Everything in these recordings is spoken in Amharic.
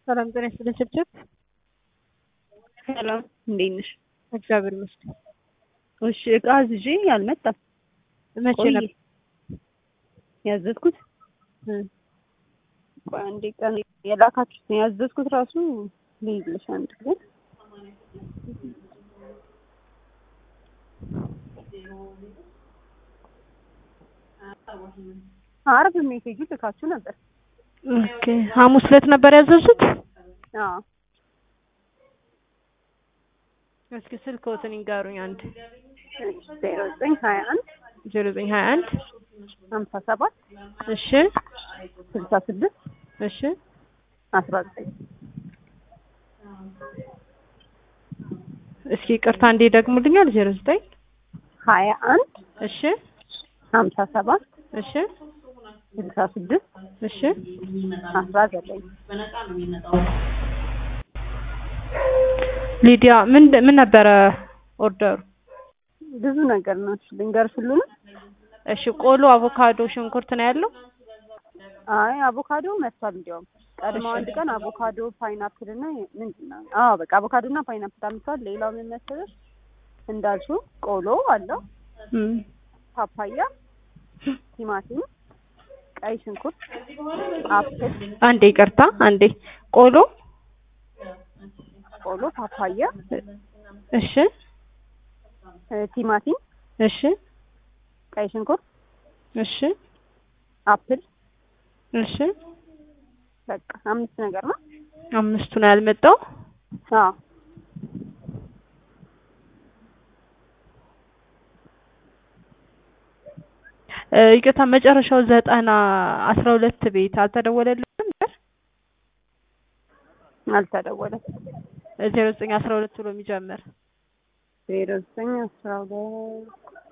ሰላም ጤና ይስጥልኝ ችብችብ። ሰላም እንዴት ነሽ? እግዚአብሔር ይመስገን። እሺ እቃ አዝዤ አልመጣም። መቼ ቆየ ነበር? ያዘዝኩት እ ቆይ አንዴ ቀን የላካችሁት ነው ያዘዝኩት ራሱ ልይዝልሽ አንድ ጊዜ አርብ ሜሴጁ ልካችሁ ነበር። ኦኬ ሐሙስ ዕለት ነበር ያዘዙት? አዎ እስኪ ስልክዎትን ይንገሩኝ። አንድ ዜሮ ዘጠኝ ሀያ አንድ ዜሮ ዘጠኝ ሀያ አንድ ሀምሳ ሰባት እሺ ስልሳ ስድስት እሺ አስራ ዘጠኝ እስኪ ቅርታ እንዴ ደግሙልኛል። ዜሮ ዘጠኝ ሀያ አንድ እሺ ሀምሳ ሰባት እሺ ስልሳ ስድስት እሺ አስራ ዘጠኝ ሊዲያ ምን ምን ነበረ ኦርደሩ? ብዙ ነገር ነው። እሺ ልንገርሽ ሁሉንም? እሺ ቆሎ፣ አቮካዶ፣ ሽንኩርት ነው ያለው? አይ አቮካዶ መጥቷል። እንዲያውም ቀድሞ አንድ ቀን አቮካዶ ፓይናፕል እና ምንድን ነው? አዎ በቃ አቮካዶ እና ፓይናፕል አምጥቷል። ሌላው ምን መሰለሽ እንዳልሽው ቆሎ አለው፣ እም ፓፓያ፣ ቲማቲም፣ ቀይ ሽንኩርት፣ አፕል፣ አንዴ ይቅርታ፣ አንዴ ቆሎ፣ ቆሎ፣ ፓፓያ፣ እሺ እ ቲማቲም፣ እሺ ቀይ ሽንኩርት፣ እሺ አፕል እሺ በቃ አምስት ነገር ነው። አምስቱ ነው ያልመጣው። አዎ እ ይቅርታ መጨረሻው ዘጠና አስራ ሁለት ቤት አልተደወለልንም ነበር? አልተደወለም። ዜሮ ዘጠኝ አስራ ሁለት ብሎ የሚጀምር ዜሮ ዘጠኝ አስራ ሁለት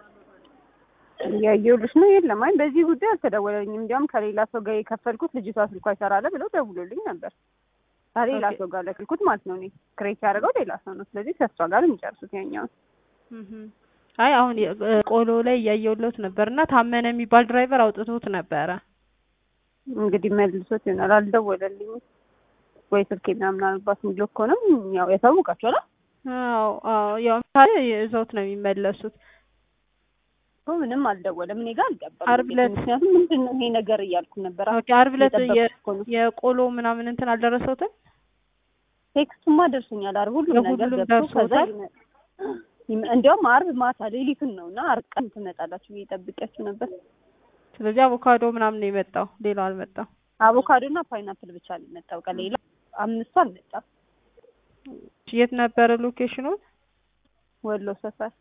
እያየሁልሽ ነው። የለም አይ በዚህ ጉዳይ አልተደወለልኝም። እንዲያውም ከሌላ ሰው ጋር የከፈልኩት ልጅቷ ስልኳ ይሰራል ብለው ደውሎልኝ ነበር። ከሌላ ኦኬ። ሰው ጋር ለክልኩት ማለት ነው። እኔ ክሬት ያደረገው ሌላ ሰው ነው። ስለዚህ ከእሷ ጋር የሚጨርሱት ያኛውን እህም። አይ አሁን የ- እ ቆሎ ላይ እያየሁለት ነበር እና ታመነ የሚባል ድራይቨር አውጥቶት ነበረ። እንግዲህ መልሶት ይሆናል። አልደወለልኝም ወይ ስልኬ ምናምን አልባት ብሎ ከሆነም ያው ያሳውቃቸዋል። አዎ አዎ ያው ምሳሌ ይዘውት ነው የሚመለሱት። እኮ ምንም አልደወለም። እኔ ጋር አልገባም። ዓርብ ዕለት- ምክንያቱም ምንድን ነው ይሄ ነገር እያልኩ ነበር። ኦኬ ዓርብ ዕለት የ- እየጠበቅኩ እኮ ነው። የቆሎ ምናምን እንትን አልደረሰውትም? ቴክስቱማ ደርሶኛል። ዓርብ ሁሉም ነገር የሁሉም ገብቶ ከዛ ደርሶታል? ይመ- ይመ- እንዲያውም ዓርብ ማታ ሌሊቱን ነው እና ዓርብ ቀን ትመጣላችሁ ብዬ ጠብቂያችሁ ነበር። ስለዚህ አቮካዶ ምናምን ነው የመጣው፣ ሌላው አልመጣም። አቮካዶ እና ፓይናፕል ብቻ ነው የመጣው። ቀን ሌላ አምስቱ አልመጣም። የት ነበረ ሎኬሽኑ? ወሎ ሰፈር።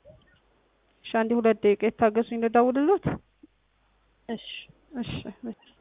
እሺ አንዴ ሁለት ደቂቃ የታገሱኝ ልደውልሎት። እሺ እሺ እሺ